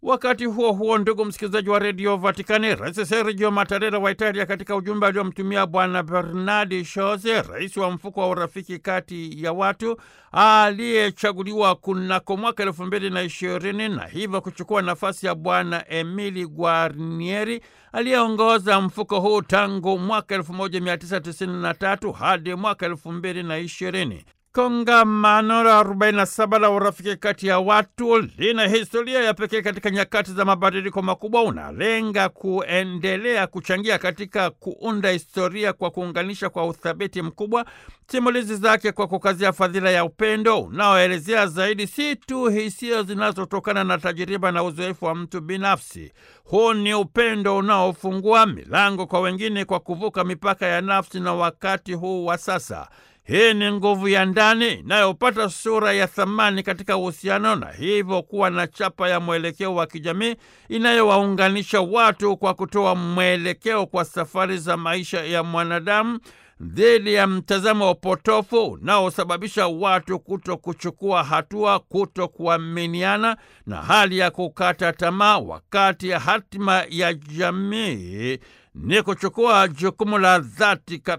Wakati huo huo, ndugu msikilizaji wa redio Vatikani, Rais Sergio Mattarella wa Italia, katika ujumbe aliomtumia Bwana Bernardi Shoze, rais wa mfuko wa urafiki kati ya watu aliyechaguliwa kunako mwaka elfu mbili na ishirini na hivyo kuchukua nafasi ya Bwana Emili Guarnieri aliyeongoza mfuko huu tangu mwaka 1993 hadi mwaka elfu mbili na ishirini. Kongamano la 47 la urafiki kati ya watu lina historia ya pekee katika nyakati za mabadiliko makubwa. Unalenga kuendelea kuchangia katika kuunda historia kwa kuunganisha kwa uthabiti mkubwa simulizi zake kwa kukazia fadhila ya upendo unaoelezea zaidi si tu hisia zinazotokana na tajiriba na uzoefu wa mtu binafsi. Huu ni upendo unaofungua milango kwa wengine kwa kuvuka mipaka ya nafsi na wakati huu wa sasa. Hii ni nguvu ya ndani inayopata sura ya thamani katika uhusiano na hivyo kuwa na chapa ya mwelekeo wa kijamii inayowaunganisha watu kwa kutoa mwelekeo kwa safari za maisha ya mwanadamu dhidi ya mtazamo wa potofu unaosababisha watu kuto kuchukua hatua, kuto kuaminiana na hali ya kukata tamaa, wakati ya hatima ya jamii ni kuchukua jukumu la dhati